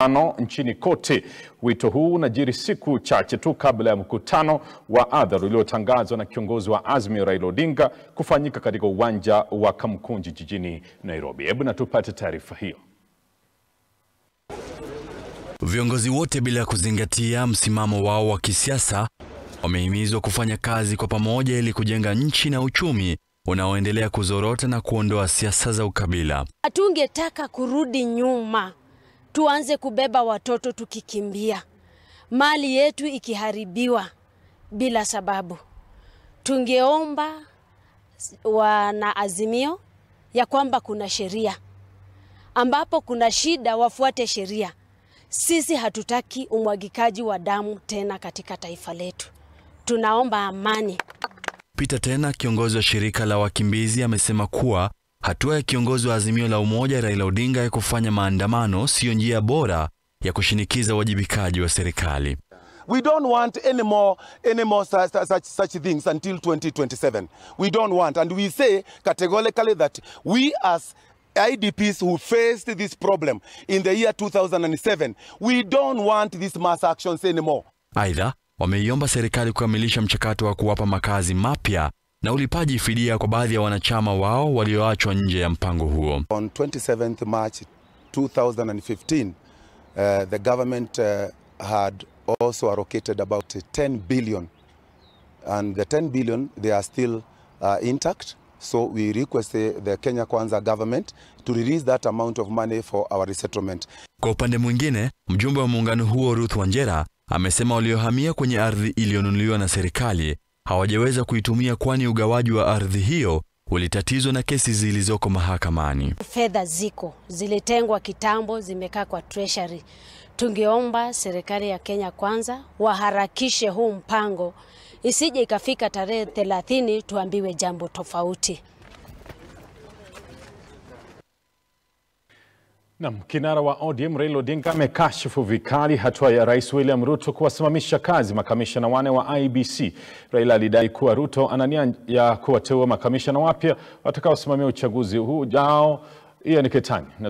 ano nchini kote. Wito huu unajiri siku chache tu kabla ya mkutano wa hadhara uliotangazwa na kiongozi wa Azimio Raila Odinga kufanyika katika uwanja wa Kamkunji jijini Nairobi. Hebu na tupate taarifa hiyo. Viongozi wote bila kuzingatia msimamo wao wa kisiasa wamehimizwa kufanya kazi kwa pamoja ili kujenga nchi na uchumi unaoendelea kuzorota na kuondoa siasa za ukabila. Hatungetaka kurudi nyuma, tuanze kubeba watoto tukikimbia, mali yetu ikiharibiwa bila sababu. Tungeomba wana Azimio ya kwamba kuna sheria, ambapo kuna shida wafuate sheria. Sisi hatutaki umwagikaji wa damu tena katika taifa letu, tunaomba amani. Peter Tena, kiongozi wa shirika la wakimbizi, amesema kuwa hatua ya kiongozi wa Azimio la Umoja Raila Odinga ya kufanya maandamano siyo njia bora ya kushinikiza uwajibikaji wa serikali. We don't want any more, any more such, such, such things until 2027. We don't want, and we say categorically that we as IDPs who faced this problem in the year 2007, we don't want these mass actions anymore. Aidha, wameiomba serikali kukamilisha mchakato wa kuwapa makazi mapya na ulipaji fidia kwa baadhi ya wanachama wao walioachwa nje ya mpango huo. On 27th March 2015, uh, the government uh, had also allocated about 10 billion, and the 10 billion they are still uh, intact. So we request the, the Kenya Kwanza government to release that amount of money for our resettlement. Kwa upande mwingine, mjumbe wa muungano huo Ruth Wanjera amesema waliohamia kwenye ardhi iliyonunuliwa na serikali hawajaweza kuitumia kwani ugawaji wa ardhi hiyo ulitatizwa na kesi zilizoko mahakamani. Fedha ziko zilitengwa kitambo, zimekaa kwa treasury. Tungeomba serikali ya Kenya Kwanza waharakishe huu mpango, isije ikafika tarehe 30 tuambiwe jambo tofauti. Nam, kinara wa ODM Raila Odinga amekashifu vikali hatua ya Rais William Ruto kuwasimamisha kazi makamishna wane wa IEBC. Raila alidai kuwa Ruto ana nia ya kuwateua makamishna wapya watakaosimamia uchaguzi huu ujao. Ian Ketani